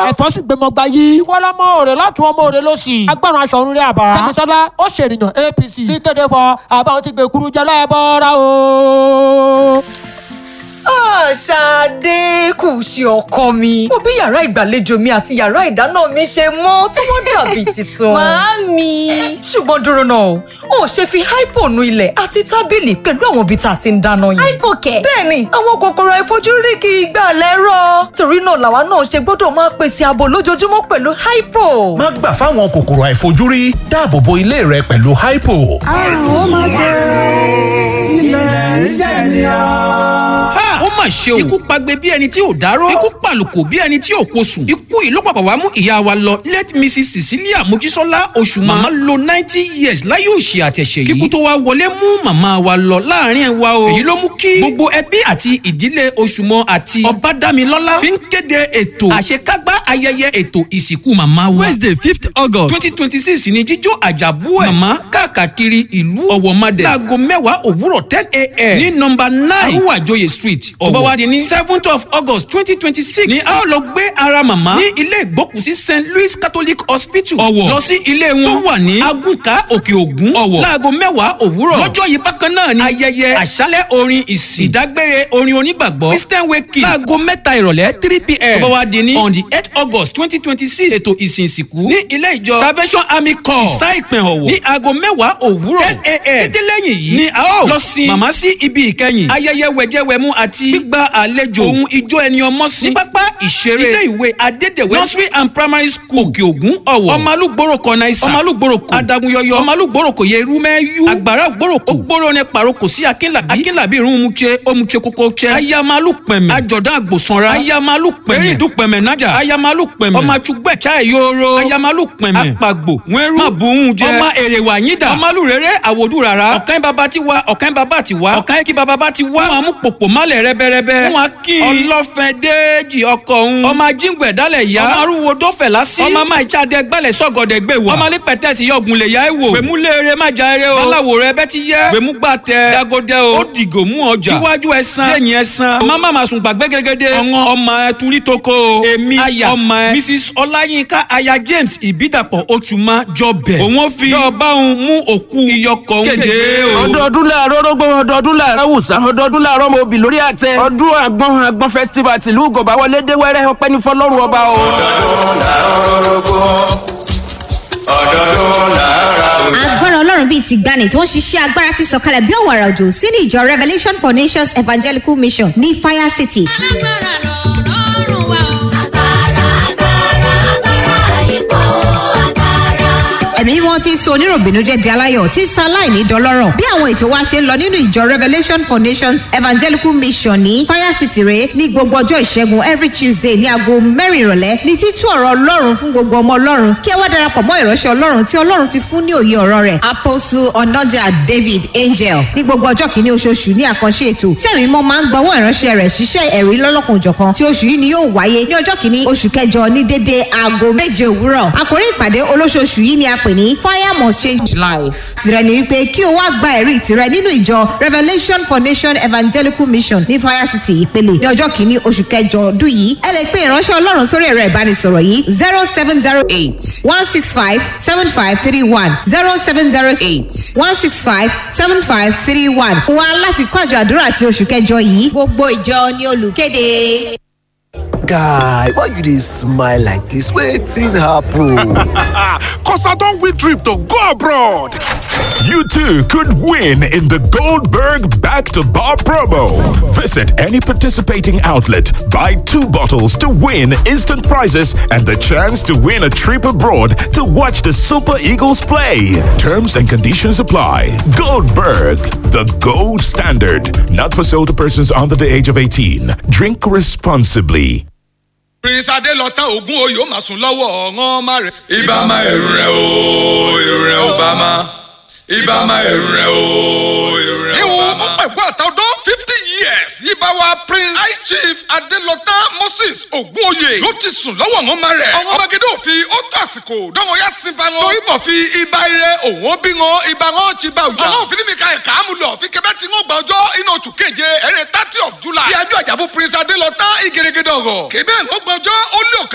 ẹ̀fọ́ sì gbẹmọ gba yí. ìwọlọmọ òrè látún ọmọ òrè ló sì. agbára aṣọ òrùn rẹ àbá. kẹ́misọ́lá ó ṣèlìyàn apc. ní kéde fọ àbáwọn ti gbé kuru jẹ lẹ́bọ̀ọ́ra o. Ṣadé kù ṣe ọkọ mi. Mo bí yàrá ìgbàlejò mi àti yàrá ìdáná mi ṣe mọ́ tí wọ́n dàbí tuntun. Màámi. Ṣùgbọ́n dúró náà o, ò ṣe fi hypo nu ilẹ̀ àti tábìlì pẹ̀lú àwọn ibi tá a ti ń dáná yẹn. Hypo kẹ̀. Bẹ́ẹ̀ni, àwọn kòkòrò àìfojúrí kì í gbà lẹ́rọ̀. Torí náà làwa náà ṣe gbọ́dọ̀ máa pèsè ààbò lójoojúmọ́ pẹ̀lú hypo. má gbà fáwọn kòkòrò àìfojúrí dáàbò bo ilé rẹ pẹ̀lú hypo. àrùn ó máa ṣe ilẹ̀ ń jẹ̀ ní ọ́ ha ó mà ṣe o ikú pagbe bí ẹni tí ò dárò ikú pàlùkò bí ẹni tí ò kó sùn ikú yìí ló pàpà wá mú ìyá wa lọ late mrs cecilia mojísọ́lá oṣù màmá lo ninety years láyé òṣì àtẹ̀ṣẹ̀ yìí kíkú tó wá wọlé mú màmá wa lọ láàrin wa o èyí ló mú kí gbogbo ẹbí àti ìdílé oṣùmọ àti ọbádámilọ́lá fi ń kéde ètò àṣekágbá ayẹyẹ ètò ìsìnkú màmá wa wednesday fifth august twenty twenty six ni jíjó àjàbú ẹ̀ màmá káàkiri ìlú ọ̀wọ̀madẹ̀ láago mẹ́wàá òwúrọ̀ ten a.m. ní nọmba nine arúwàjòyè street ọ̀bọ̀ wa di ní seventh of august twenty twenty six ni a ó lọ gbé ara màmá ní ilé ìgbókùsí st louis catholic hospital ọ̀wọ̀ lọ sí ilé wọn tó wà ní agùnkà òkè ògún ọ̀wọ̀ láago mẹ́wàá òwúrọ̀ lọ́jọ́ yìí bákan náà ni ayẹyẹ àṣálẹ̀ orin ìsìn ìdágbére orin onígbàgbọ́ christian wake láago mẹ́ta ìrọ̀lẹ́ three pm ọ̀bọ̀ wa di ní on the eight august twenty twenty six ètò ìsìn ìsìnkú ní ilé ìjọ salvation army corps ìsá ìpín ọ̀wọ̀ ní aago mẹ́wàá òwúrọ̀ ten am títí lẹ́yìn yìí ni a ó lọ sin màmá sí ibi ìkẹyìn ayẹyẹ wẹ̀jẹ̀wẹ̀mú àti gbígba àlejò ohun ijó ẹni ọmọ sí ní pápá ìṣeré ilé ìwé adédèwé nursery and primary school òkè ògún ọ̀wọ̀ ọmọlúgbòrò kọ̀nà ìsà ọmọlúgbòrò kò adagunyọyọ ọmọlúgbòrò kò yẹ irú mẹ́yú àgbàrá ògbòrò kò gbòrò ní paroko sí akínlàbí akínlàbí irun mu tse omu tse koko tse ayamalu pẹ̀mẹ̀ àjọ̀dán àgbòsanra ayamalu pẹ̀mẹ̀ erindu pẹ̀mẹ̀ nájà ayamalu pẹ̀mẹ̀ ọmọ àtúgbẹ̀ chai yoro ayamalu pẹ̀mẹ̀ àpàgbò wẹ́rú mabùhún jẹ ọmọ èrèwà yídà ọmọlú rere àwòdù rárá ọ̀kan bàbá ti wá ọ̀kan bàbá ti wá ọ̀kan kí bàbá bá ti wá wọn mú pòpò málẹ̀ rẹ́bẹ́rẹ́bẹ́ wọn kí ọlọ́fẹ́ déèjì ọkọ̀ òun ọmọ ajíǹgbẹ̀ dálẹ̀ yá ọmọ arúgbó dọ́fẹ̀ lásì ọmọ máa jáde gbálẹ̀ sọ́gọ̀dẹ̀ gbé wá ọmọ alípẹ̀tẹ̀ sí yọ̀gùn lè yá ẹ̀ wò gbèmú léere má já eré o aláwo rẹ bẹ́ ti yẹ gbèmú gbà tẹ dagodẹ o ó dìgò mú ọjà iwájú ẹsan lẹ́yìn ẹsan ọmọ máa máa sùn gbàgbé gẹ́gẹ́dẹ́ ọ̀ngàn ọmọ ẹ turi toko o èmi aya ọmọ ẹ mrs ọláyínká aya james ìbídàpọ̀ oṣùmá jọbẹ̀ òun fi yọba òun mú òkú iyọkọ̀ òun kéde o. ọdọọdún láàárọ̀ rọgbọn ọdọọdún láàárọ̀ wùsà ọdọọdún láàárọ̀ mo bì lórí àtẹ ọdún àgbọn àgbọn festival tìlú gọba wọlé dé wẹrẹ ọpẹ ní fọlọrun ọba o. ọdọọdún làárọ̀ rọgbọ ọdọọdún làárọ̀ agbára ọlọ́run bíi ti gbani tó ń ṣiṣẹ́ agbára ti sọ̀kalẹ̀ bí ọ̀wàrà òjò sínú ìjọ revolution for nations evangelical mission ní fire city. ẹ̀mí wọn ti ń so oníròbìnújẹ́ di aláyọ̀ tí ń sọ aláìní dọlọ́rọ̀ bí àwọn ètò wa ṣe ń lọ nínú ìjọ revolution for nations evangelical mission ní fire city rè ní gbogbo ọjọ́ ìṣẹ́gun every tuesday ní aago mẹ́rin ìrọ̀lẹ́ ní títú ọ̀rọ̀ ọlọ́run fún gbogbo ọmọ ọlọ́run kí ẹ wá darapọ̀ mọ́ ìránṣẹ́ ọlọ́run tí ọlọ́run ti fún ní òye ọ̀rọ̀ rẹ̀ apostle onoja david angel ní gbogbo ọjọ́ kìíní oṣooṣù ní àkànṣe ètò tí ẹ̀mí mọ́ máa ń gbọ́wọ́ ìránṣẹ́ rẹ̀ ṣiṣẹ́ ẹ̀rí lọ́lọ́kan òjọ̀kan tí oṣù yìí ni yóò wáyé ní ọjọ́ kìíní oṣù kẹjọ ní dédé aago méje òwúrọ̀ àkórí ìpàdé olóṣooṣù yìí ni a pè ní fire must change life tìrẹ ni wípé kí o wá gba ẹ̀rí tìrẹ nínú ìjọ revolution for nation evangelical mission ní fire city ìpele ní ọjọ́ kìíní oṣù kẹjọ ọdún yìí ẹ lè pe ìránṣẹ́ ọlọ́run sórí ẹ̀rọ ìbánisọ̀rọ̀ yìí zero seven zero eight one six five seven five three one zero seven zero eight one six five seven five three one wá láti kọ́ àjọ àdúrà ti oṣù kẹjọ yìí gbogbo ìjọ ni olùkéde. guy why you dey smile like dis wetin happen. Cause I don't win trip to go abroad. You too could win in the Goldberg Back to Bar promo. Visit any participating outlet, buy two bottles to win instant prizes and the chance to win a trip abroad to watch the Super Eagles play. Terms and conditions apply. Goldberg, the gold standard. Not for sale to persons under the age of 18. Drink responsibly. prince adelọta ogun oyè ó máa sùn lọ́wọ́ ọ̀ràn ọmọ rẹ̀. ibà máa ẹ̀rù rẹ̀ o ẹ̀rù rẹ̀ ò bá máa ibà máa ẹ̀rù rẹ̀ o ẹ̀rù rẹ̀ ò bá máa. ìwọ̀n ó pẹ̀kú àtàwọn fifty years yíba wa prince high chief adelọta moses ogunoye ló ti sùn lọ́wọ́ ọ̀ràn ọmọ rẹ̀. ọ̀ràn ọmọgede òfin ó tó àsìkò dánwò yá sí ba wọn. torí bọ̀ fi ibà ire òun ó bí wọn ibà wọn ti bá òjà. ọlọ́run fi ní mi ka ẹ̀ka àmúlọ̀ fi kẹ́bẹ́ tí wọ́n gba ọjọ́ inú oṣù keje ẹ̀rẹ́ thirty of july. ti ajọ́ àjàbù prince adelọta ìgèrègèdè ọ̀rọ̀ kébẹ́ ń gbọ́jọ́ ó lé ọ̀kan.